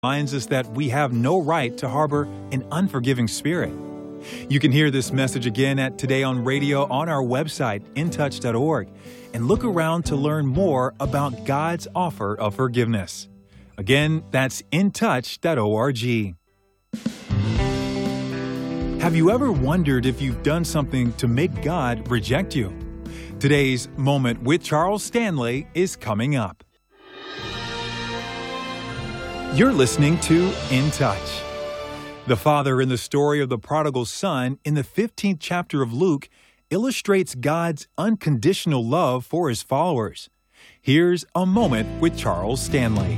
reminds us that we have no right to harbor an unforgiving spirit. You can hear this message again at Today on Radio on our website, intouch.org, and look around to learn more about God's offer of forgiveness. Again, that's intouch.org. Have you ever wondered if you've done something to make God reject you? Today's Moment with Charles Stanley is coming up. You're listening to In Touch. The father in the story of the prodigal son in the 15th chapter of Luke illustrates God's unconditional love for his followers. Here's a moment with Charles Stanley.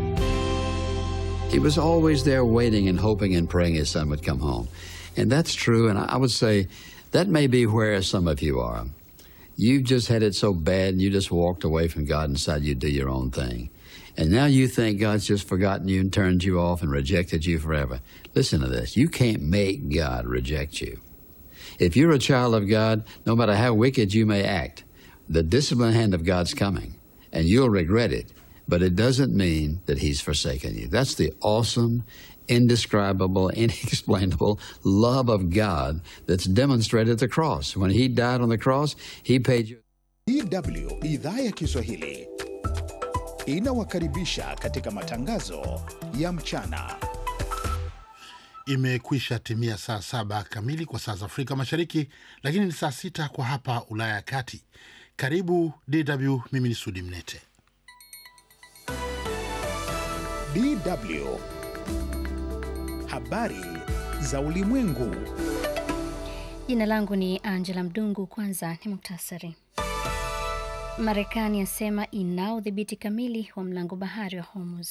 He was always there waiting and hoping and praying his son would come home. And that's true. And I would say that may be where some of you are. You've just had it so bad and you just walked away from God and decided you'd do your own thing. And now you think God's just forgotten you and turned you off and rejected you forever. Listen to this. You can't make God reject you. If you're a child of God, no matter how wicked you may act, the disciplined hand of God's coming, and you'll regret it. But it doesn't mean that He's forsaken you. That's the awesome, indescribable, inexplainable love of God that's demonstrated at the cross. When He died on the cross, He paid you. DW idhaa ya Kiswahili inawakaribisha katika matangazo ya mchana. Imekwisha timia saa saba kamili kwa saa za Afrika Mashariki, lakini ni saa sita kwa hapa Ulaya ya Kati. Karibu DW, mimi ni Sudi Mnete. DW habari za ulimwengu. Jina langu ni Angela Mdungu. Kwanza ni muktasari. Marekani yasema inao udhibiti kamili wa mlango bahari wa Hormuz.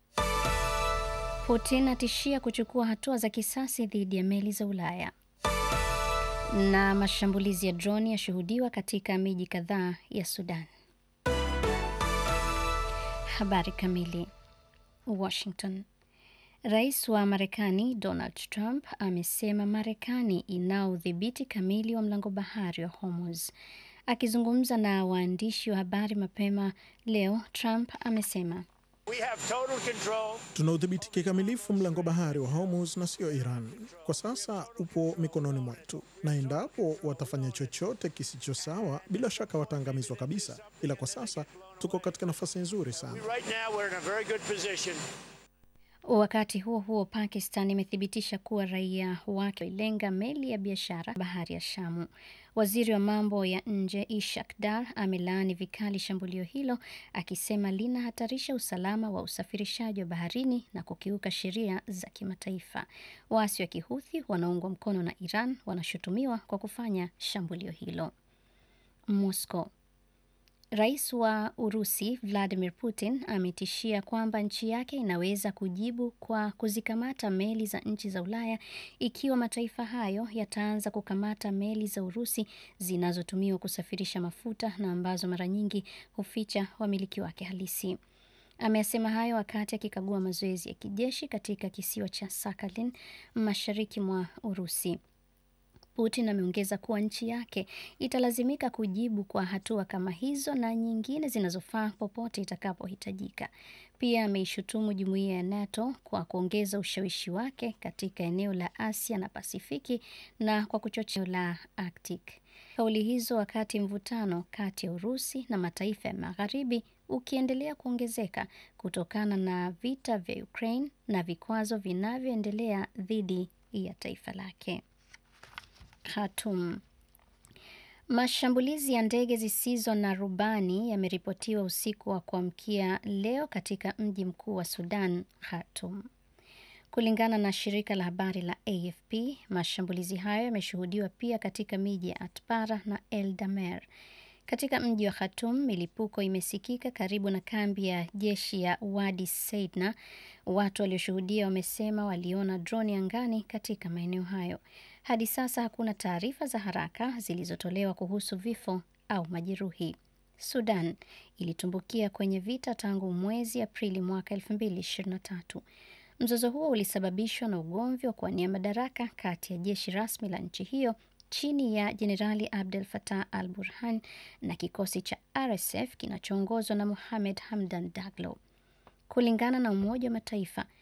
Putin atishia kuchukua hatua za kisasi dhidi ya meli za Ulaya. Na mashambulizi ya droni yashuhudiwa katika miji kadhaa ya Sudan. Habari kamili. Washington. Rais wa Marekani Donald Trump amesema Marekani inao udhibiti kamili wa mlango bahari wa Hormuz. Akizungumza na waandishi wa habari mapema leo, Trump amesema tuna udhibiti kikamilifu mlango bahari wa Hormuz na sio Iran. Kwa sasa upo mikononi mwetu, na endapo watafanya chochote kisicho sawa, bila shaka wataangamizwa kabisa, ila kwa sasa tuko katika nafasi nzuri sana. Wakati huo huo, Pakistan imethibitisha kuwa raia wake walilenga meli ya biashara bahari ya Shamu. Waziri wa mambo ya nje Ishak Dar amelaani vikali shambulio hilo, akisema linahatarisha usalama wa usafirishaji wa baharini na kukiuka sheria za kimataifa. Waasi wa Kihuthi wanaungwa mkono na Iran wanashutumiwa kwa kufanya shambulio hilo. Moscow Rais wa Urusi Vladimir Putin ametishia kwamba nchi yake inaweza kujibu kwa kuzikamata meli za nchi za Ulaya ikiwa mataifa hayo yataanza kukamata meli za Urusi zinazotumiwa kusafirisha mafuta na ambazo mara nyingi huficha wamiliki wake halisi. Amesema hayo wakati akikagua mazoezi ya kijeshi katika kisiwa cha Sakhalin mashariki mwa Urusi. Putin ameongeza kuwa nchi yake italazimika kujibu kwa hatua kama hizo na nyingine zinazofaa popote itakapohitajika. Pia ameishutumu jumuiya ya NATO kwa kuongeza ushawishi wake katika eneo la Asia na Pasifiki na kwa kuchochea la Arctic. Kauli hizo wakati mvutano kati ya Urusi na mataifa ya Magharibi ukiendelea kuongezeka kutokana na vita vya Ukraine na vikwazo vinavyoendelea dhidi ya taifa lake. Khartoum. Mashambulizi ya ndege zisizo na rubani yameripotiwa usiku wa kuamkia leo katika mji mkuu wa Sudan, Khartoum. Kulingana na shirika la habari la AFP, mashambulizi hayo yameshuhudiwa pia katika miji ya Atbara na El Damer. Katika mji wa Khartoum, milipuko imesikika karibu na kambi ya jeshi ya Wadi Seidna. Watu walioshuhudia wamesema waliona droni angani katika maeneo hayo. Hadi sasa hakuna taarifa za haraka zilizotolewa kuhusu vifo au majeruhi. Sudan ilitumbukia kwenye vita tangu mwezi Aprili mwaka 2023. Mzozo huo ulisababishwa na ugomvi wa kuwania madaraka kati ya jeshi rasmi la nchi hiyo chini ya Jenerali Abdel Fattah al Burhan na kikosi cha RSF kinachoongozwa na Mohamed Hamdan Daglo. Kulingana na Umoja wa Mataifa,